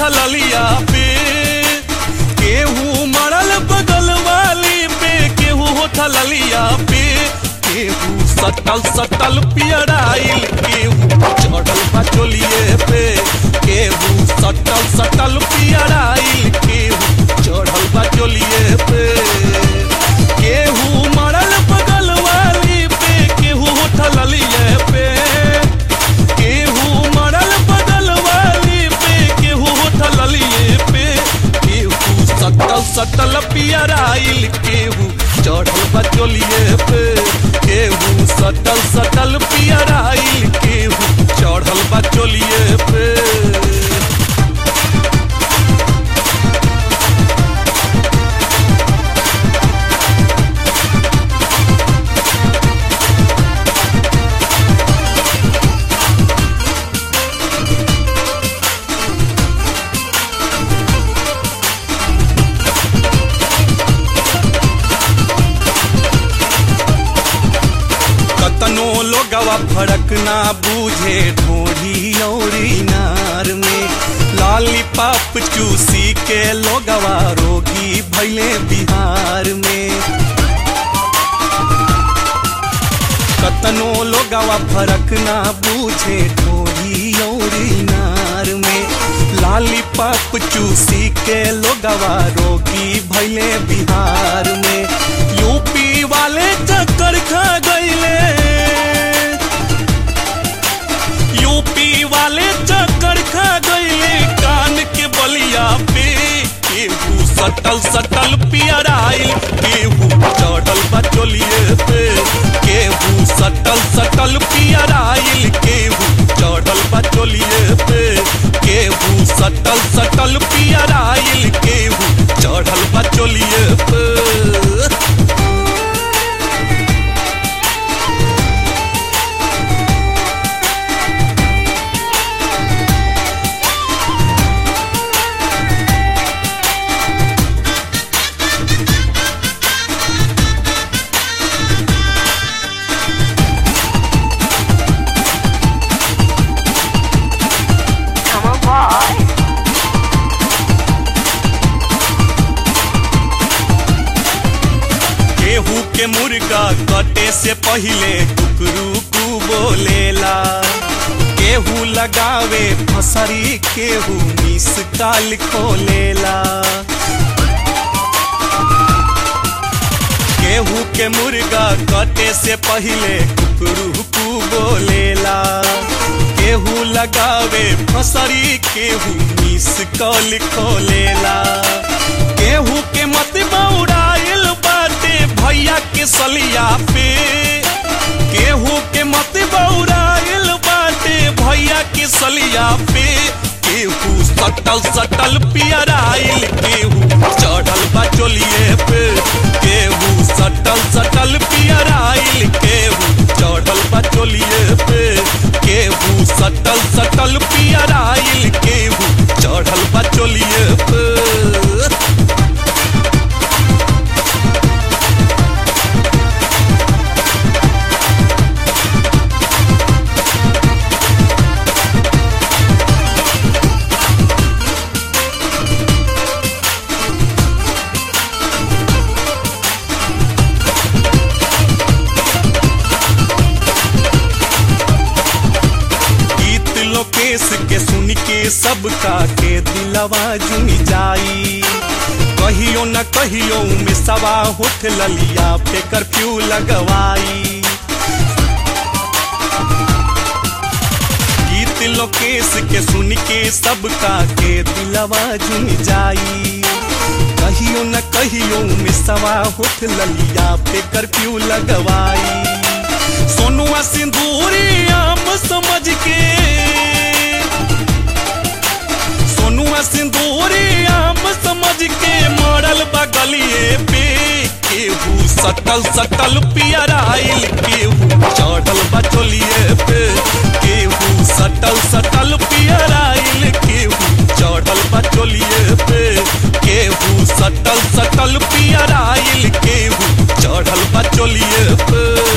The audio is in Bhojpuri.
उठलिया पे केहू मरल बगल वाली पे केहू उठलिया पे केहू सटल सटल पियराइल केहू चढ़ल बा चोलिए पे केहू सटल सटल पियराइल केहू चढ़ल बा चोलिए पे केहू मरल बगल वाली पे केहू उठलिए पे केहू मरल बगल वाली पे केहू उठलिए पे केहू सटल सटल पियराइल केहू चढ़ल बचोलिए पे केहू सटल सटल पियराइल केहू चढ़ल बचोलिए पे कतनो लोगवा फरक ना बूझे ढोढ़ी औरी नार में लाली पाप चूसी के लोगवा रोगी भैले बिहार में कतनो लोगवा फरक ना बूझे ढोढ़ी औरी नार में लाली पाप चूसी के लोगवा रोगी भैले बिहार में यूपी वाले चक्कर खा गईले यूपी वाले चक्कर खा गईले कान के बलिया पे केहू सटल सटल पियराइल केहू चढ़ल बचोलिए पे केहू सटल सटल पियराइल केहू चढ़ल बचोलिए पे केहू सटल सटल पियराइल केहू चढ़ल बचोलिए पे Come on, boy. केहू के मुर्गा कटे से पहिले कुकरू कु बोलेला केहू लगावे फसरी केहू मिस काल खोलेला केहू के मुर्गा कटे से पहिले कुकरू कु बोलेला केहू लगावे फसरी केहू मिस कॉल खोलेला केहू के मत बौराइल बाटे भैया के सलिया पे केहू के मत बौराइल बाटे भैया के सलिया पे केहू सटल सटल पियराइल केहू चढ़ल बचोलिए पे केहू सटल सटल पियराइल केहू चढ़ल बचोलिए पे केहू सटल सटल पियराइल केहू चढ़ल बचोलिए पे गीत लोकेश के सुन के सबका के दिलवा जुन जाई कहियो न कहियो में सवा होठ ललिया पे कर्फ्यू लगवाई गीत लोकेश के सुन के सबका के दिलवा जुन जाई कहियो न कहियो में सवा होठ ललिया पे कर्फ्यू लगवाई सोनुआ सिंदूरी आम समझ के सोनुआ सिंदूरी आम समझ के मरल बगलिए पे केहू सटल सटल पियराइल केहू चढ़ल बचोलिए पे केहू सटल सटल पियराइल केहू चढ़ल बचोलिए पे केहू सटल सटल पियराइल केहू चढ़ल बचोलिए पे